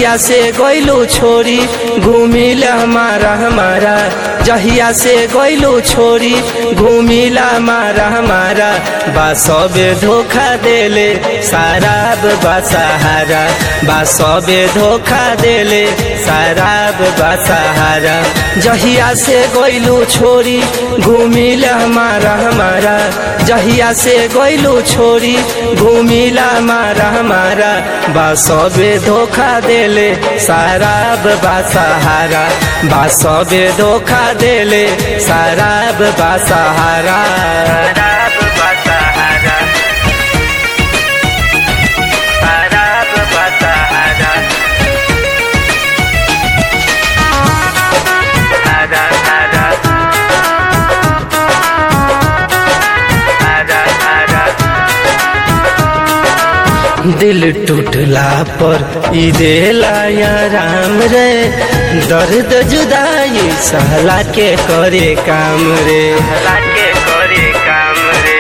जहिया से गइलू छोरी घूमिल हमारा हमारा जहिया से गइलू छोरी घूमिला हमारा हमारा बा सबे धोखा देले शराब बा सहारा बा सबे धोखा देले शराब बा सहारा जहिया से गइलू छोरी घूमिल हमारा हमारा जहिया से गइलू छोरी घूमिला हमारा हमारा बा सबे धोखा देले शराब बा सहारा बा सबे धोखा देले शराब बा सहारा शराब बा सहारा शराब बा सहारा सहारा सहारा सहारा सहारा दिल टूटला पर ई देला या राम रे दर्द जुदाई सहला के करे काम रे सहला के करे काम रे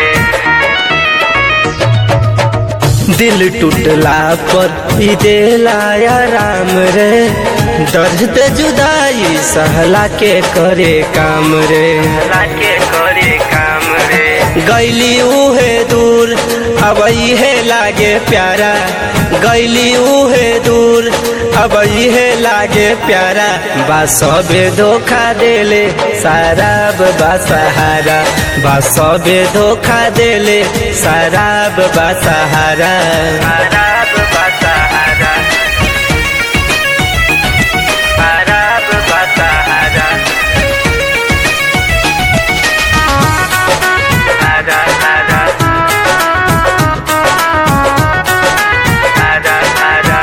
दिल टूटला पर ई देला या राम रे दर्द जुदाई सहला के करे काम रे सहला के करे काम रे गैली उहे दूर अब है लागे प्यारा गैली उहे दूर अब है लागे प्यारा बा सबे धोखा देले शराब बा सहारा बा सबे धोखा देले शराब बा सहारा शराब बा सहारा शराब बा सहारा सहारा सहारा सहारा सहारा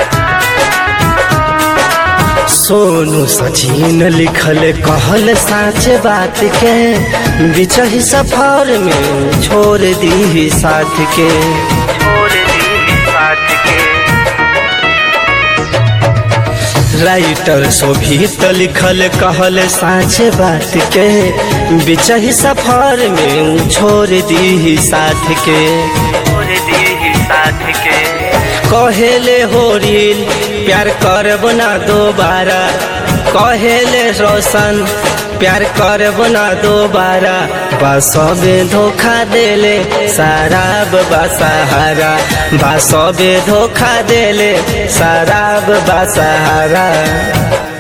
सोनू सचिन लिखल कहल साच बात के बिचही सफर में छोड़ दी साथ के छोड़ दी साथ के राइटर शोभित लिखल कहल साच बात के बिचही सफर में छोड़ दी साथ के छोड़ दी साथ के कहेले होरिल प्यार करब ना दोबारा कहेले रोशन प्यार करब ना दोबारा बासबे धोखा देले शराब बा सहारा बासबे धोखा देले शराब बा सहारा